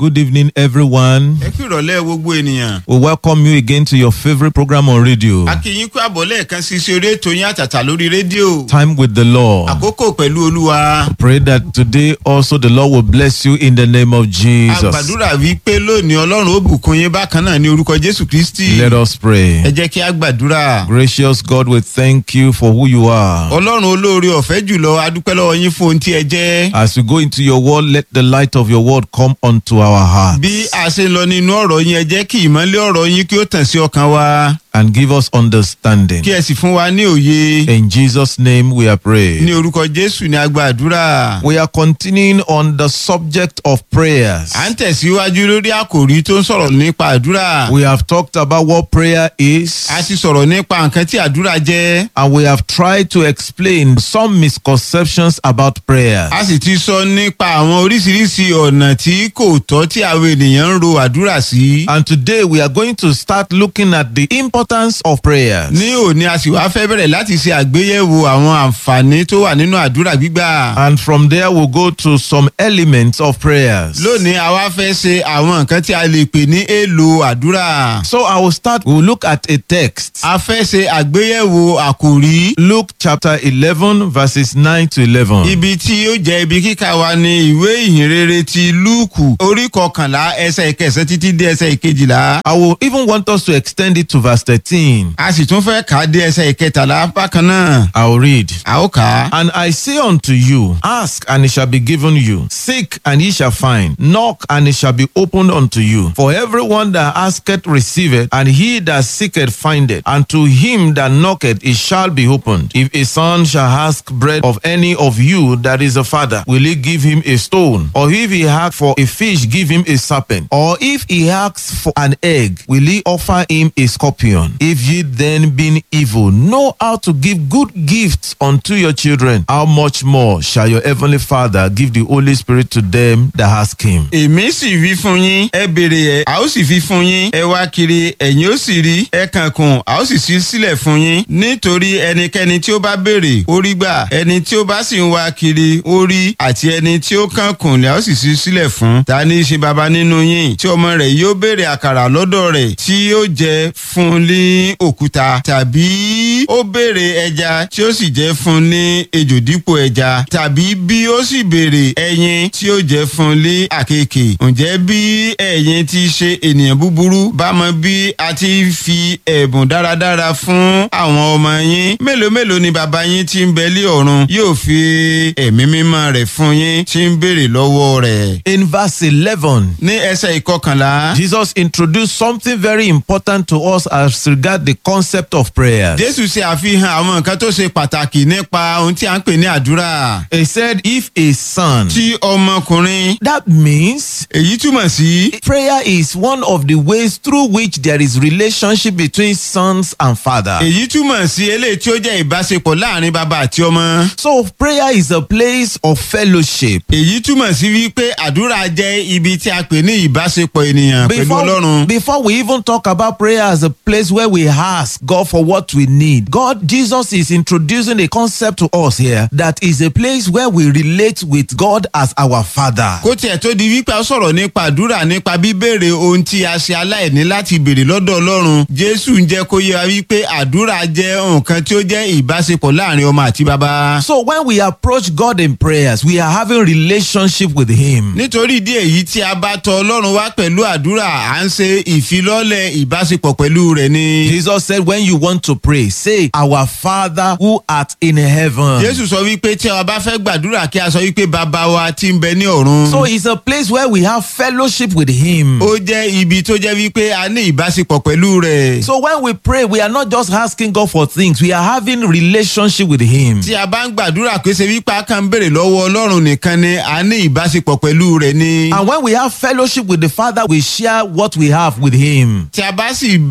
Good evening, everyone. ẹ kú ìrọ̀lẹ́ gbogbo ènìyàn. We welcome you again to your favorite program on radio, a kí yín kú àbọ̀ lẹ́ẹ̀kan sí sí orí ètò yín àtàtà lórí rédíò. Time with the Lord. àkókò pẹ̀lú olúwa. Pray that today also the Lord will bless you in the name of a Jesus. gbàdúrà wípé lónìí ọlọ́run ó bùkún yín bákan náà ní orúkọ jésù kristi. Let us ẹ pray. jẹ́ kí a gbàdúrà. Gracious God, we thank you for who you are. ọlọ́run olóore ọ̀fẹ́ jùlọ adúpẹ́ lọ́wọ́ yín fún ohun tí ẹ jẹ́. As we go into your word, let the light of your word come unto our heart bí a ṣe ń lọ nínú ọ̀rọ̀ yín ẹ jẹ́ kí ìmọ̀lẹ́ ọ̀rọ̀ yín kí ó tàn sí ọkàn wa. and give us understanding. kí ẹ sì fún wa ní òye. In Jesus' name we are ní praying. orúkọ jésù ni a gbàdúrà. We are continuing on the subject of prayers. à ń tẹ̀síwájú lórí àkòrí tó ń sọ̀rọ̀ nípa àdúrà. We have talked about what prayer is. a ti sọ̀rọ̀ nípa nǹkan tí àdúrà jẹ́. and we have tried to explain some misconceptions about prayer. a sì ti sọ nípa àwọn oríṣiríṣi ọ̀nà tí kò tọ́ tí àwọn ènìyàn ń ro àdúrà sí. And today we are going to start looking at the importance of prayers. ní òní a sì wá fẹ́ bẹ̀rẹ̀ láti ṣe àgbéyẹ̀wò àwọn àǹfààní tó wà nínú àdúrà gbígbà. And from there we'll go to some elements of prayers. lónìí a wá fẹ́ ṣe àwọn nǹkan tí a lè pè ní èlò àdúrà. So I will start, we'll look at a text. a fẹ́ ṣe àgbéyẹ̀wò àkòrí. Luke chapter 11 verses 9 to 11. ibi tí ó jẹ́ ibi kíkà wa ní ìwé ìhìnrere ti lúùkù orí kọkànlá ẹsẹ̀ ìkẹsẹ̀ títí dé ẹsẹ̀ ìkejìlá. I will even want us to extend it to verse 13. a sì tún fẹ́ kà á dé ẹsẹ̀ ìkẹtàlá bákan náà. I will read. a ó kà á. And I say unto you, ask and it shall be given you, seek and ye shall find, knock and it shall be opened unto you. For everyone that asketh receiveth, and he that seeketh findeth, and to him that knocketh it shall be opened. If a son shall ask bread of any of you that is a father, will he give him a stone? Or if he ask for a fish, give him a serpent? Or if he asks for an egg, will he offer him a scorpion? If ye then being evil know how to give good gifts unto your children, how much more shall your heavenly Father give the Holy Spirit to them that ask him? èmi sì wí fún yín ẹ béèrè ẹ a ó sì fi fún yín ẹ wá kiri ẹ̀yin ó sì rí ẹ kànkùn a ó sì ṣí sílẹ̀ fún yín nítorí ẹnikẹ́ni tí ó bá béèrè ó rí gbà ẹni tí ó bá sì ń wá kiri ó rí àti ẹni tí ó kànkùn ni a ó sì ṣí sílẹ̀ fún ta ní í ṣe baba nínú yín tí ọmọ rẹ̀ yóò béèrè àkàrà lọ́dọ̀ rẹ̀ tí yóò jẹ fún ní òkúta tàbí ó béèrè ẹja tí ó sì jẹ fún ní ejò dípò ẹja tàbí bí ó sì béèrè ẹyin tí ó jẹ fún ní àkekè ǹjẹ́ bí ẹ̀yin ti ṣe ènìyàn búburú bá mọ bí a ti fi ẹ̀bùn dáradára fún àwọn ọmọ yín mélòó mélòó ni bàbá yín tí ń bẹ lé ọ̀run yóò fi ẹ̀mí mímọ́ rẹ̀ fún yín tí ń béèrè lọ́wọ́ rẹ̀. In verse 11, ní ẹsẹ̀ ìkọkànlá Jesus introduced something very important to us as regard the concept of prayer. jésù ṣe àfihàn àwọn nǹkan tó ṣe pàtàkì nípa ohun tí a ń pè ní àdúrà. He said, if a son, tí ọmọkùnrin that means èyí túmọ̀ sí prayer is one of the ways through which there is relationship between sons and father. èyí túmọ̀ sí eléyìí tí ó jẹ́ ìbáṣepọ̀ láàrin bàbá àti ọmọ. So prayer is a place of fellowship. èyí túmọ̀ sí wípé àdúrà jẹ́ ibi tí a pè ní ìbáṣepọ̀ ènìyàn pẹ̀lú Before, ọlọ́run. before we even talk about prayer as a place where we ask God for what we need, God, Jesus is introducing a concept to us here that is a place where we relate with God as our Father. kó tiẹ̀ tó di wípé a sọ̀rọ̀ nípa àdúrà nípa bíbèrè ohun tí a ṣe aláìní láti béèrè lọ́dọ̀ ọlọ́run jésù ń jẹ́ kó yé wa wípé àdúrà jẹ́ nǹkan tí ó jẹ́ ìbáṣepọ̀ láàrin ọmọ àti bàbá. So when we approach God in prayers, we are having relationship with Him. nítorí ìdí èyí tí a bá tọ ọlọ́run wá pẹ̀lú àdúrà à ń ṣe ìfilọ́lẹ̀ ìbáṣepọ̀ pẹ̀lú rẹ̀ ni. Jesus said, when you want to pray, say, Our Father who art in heaven. jésù sọ wípé tí a bá fẹ́ gbàdúrà kí a sọ wípé bàbá wa ti ń bẹ ní ọ̀run. So it's a place where we have fellowship with Him. ó jẹ́ ibi tó jẹ́ wípé a ní ìbáṣepọ̀ pẹ̀lú rẹ̀. So when we pray, we are not just asking God for things, we are having relationship with Him. tí a bá ń gbàdúrà pé ṣe wípé a kàn ń béèrè lọ́wọ́ ọlọ́run nìkan ni a ní ìbáṣepọ̀ pẹ̀lú rẹ̀ ni. And when we have fellowship with the Father, we share what we have with Him. tí a bá sì ní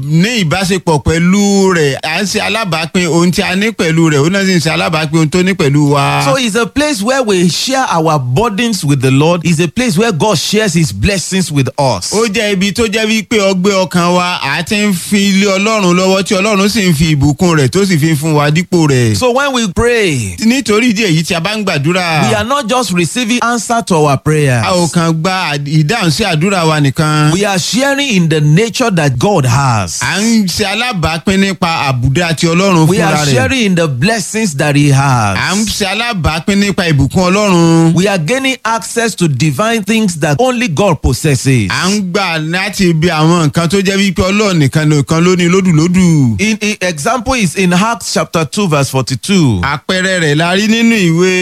ìbáṣepọ̀ pẹ̀lú rẹ̀ à ń ṣe alábàápín ohun tí a ní pẹ̀lú rẹ̀ òun náà sì ń ṣe alábàápín ohun tó ní pẹ̀lú wa. So it's a place where we share our burdens with the Lord. It's a place where God shares his blessings with us. ó jẹ́ ibi tó jẹ́ wípé ọgbẹ́ ọkàn wa à ti ń fi ilé ọlọ́run lọ́wọ́ tí ọlọ́run sì ń fi ìbùkún rẹ̀ tó sì fi ń fún wa dípò rẹ̀. So when we pray, nítorí ìdí èyí tí a bá ń gbàdúrà we are not just receiving answer to our prayers. a ò kàn gba ìdáhùn sí àdúrà wa nìkan. We are sharing in the nature that God has. à ń ṣe alábàápín nípa àbùdá tí ọlọ́run We fúnra are rẹ̀. sharing in the blessings that He à ń has. ṣe alábàápín nípa ìbùkún ọlọ́run. We are gaining access to divine things that only God possesses. à ń gbà láti ibi àwọn nǹkan tó jẹ́ wípé ọlọ́run nìkan nìkan ló ní lódùlódù. In, in example is in Acts chapter 2 verse 42. àpẹẹrẹ rẹ̀ la rí nínú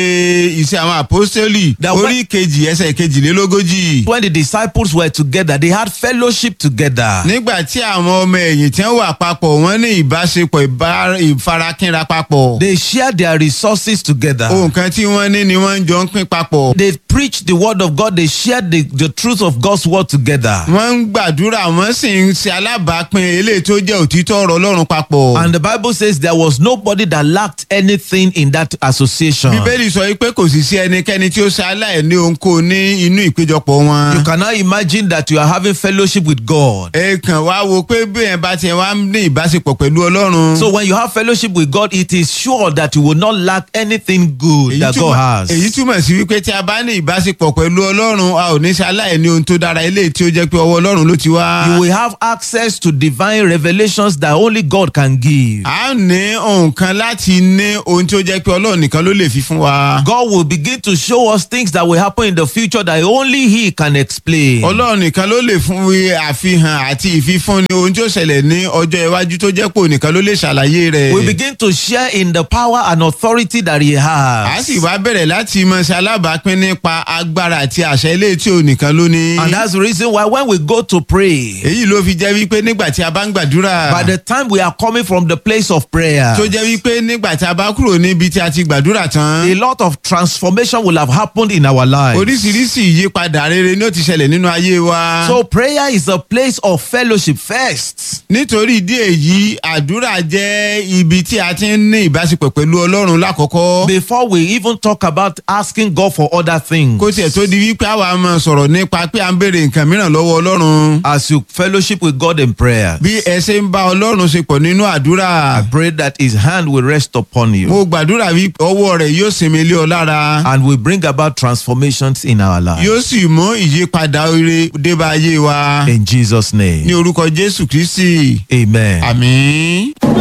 ìwé iṣẹ́ àwọn àpọ́sítélì That orí kejì ẹsẹ̀ kejìlélógójì. When the disciples were together, they had fellowship together. nígbà tí àwọn ọmọ ẹ̀yìn tí wọ́n wà papọ̀ wọ́n ní ìbáṣepọ̀ ìbá- ìfarakínra papọ̀. They shared their resources together. ohun kan tí wọ́n ní ni wọ́n ń jọ ń pín papọ̀. They preached the word of God. They shared the, the truth of God's word together. wọ́n ń gbàdúrà wọ́n sì ń ṣe alábàápín eléyìí tó jẹ́ òtítọ́ ọ̀rọ̀ ọlọ́run papọ̀. And the Bible says there was nobody that lacked anything in that association. bíbélì sọ pé kò sì sí ẹnikẹ́ni tí ó ṣe aláìní ohunkóhun ní inú ìpéjọpọ̀ wọn. You cannot imagine that you are having fellowship with God. ẹ kàn wá wo pé bẹ́ẹ̀ bá tiẹ̀ wá ní ìbáṣepọ̀ pẹ̀lú ọlọ́run. So when you have fellowship with God, it is sure that you will not lack anything good èyí that God túmọ̀- has. èyí túmọ̀ sí wípé tí a bá ní ìbáṣepọ̀ pẹ̀lú ọlọ́run a ò ní ṣe aláìní ohun tó dára eléyìí tí ó jẹ́ pé ọwọ́ ọlọ́run ló ti wá. You will have access to divine revelations that only God can give. a ní ohun kan láti ní ohun tí ó jẹ́ pé ọlọ́run nìkan ló lè fi fún wa. God will begin to show us things that will happen in the future that only He can explain. ọlọ́run nìkan ló lè fún wí àfihàn àti ìfifúnni ohun tí ó ṣẹlẹ̀ ní ọjọ́ iwájú tó jẹ́ pé òun nìkan ló lè ṣàlàyé rẹ̀. We begin to share in the power and authority that He a has. sì wá bẹ̀rẹ̀ láti mọ ṣe alábàápín nípa agbára àti àṣẹ ilé tí òun nìkan ló ní. And that's the reason why when we go to pray, èyí ló fi jẹ́ wípé nígbà tí a bá ń gbàdúrà. by the time we are coming from the place of prayer, tó jẹ́ wípé nígbà tí a bá kúrò níbi tí a ti gbàdúrà tán. a lot of transformation will have happened in our lives. oríṣiríṣi ìyípadà rere ni ó ti ṣẹlẹ̀ nínú ayé wa. So prayer is a place of fellowship first. nítorí ìdí èyí àdúrà jẹ́ ibi tí a ti ń ní ìbáṣepọ̀ pẹ̀lú ọlọ́run lákọ̀ọ́kọ́. Before we even talk about asking God for other things. kó tiẹ̀ tó di wípé àwa máa sọ̀rọ̀ nípa pé à ń béèrè nǹkan mìíràn lọ́wọ́ ọlọ́run. As you fellowship with God in prayer, bí ẹ ṣe ń bá ọlọ́run ṣe pọ̀ nínú àdúrà. I pray that His hand will rest upon you mo gbàdúrà wípé ọwọ́ rẹ̀ yóò sinmi lé ọ lára. and will bring about transformations in our lives. yóò sì mú ìyípadà rere débá ayé wa. In Jesus' ní name, orúkọ jésù kristi. Amen. àmín.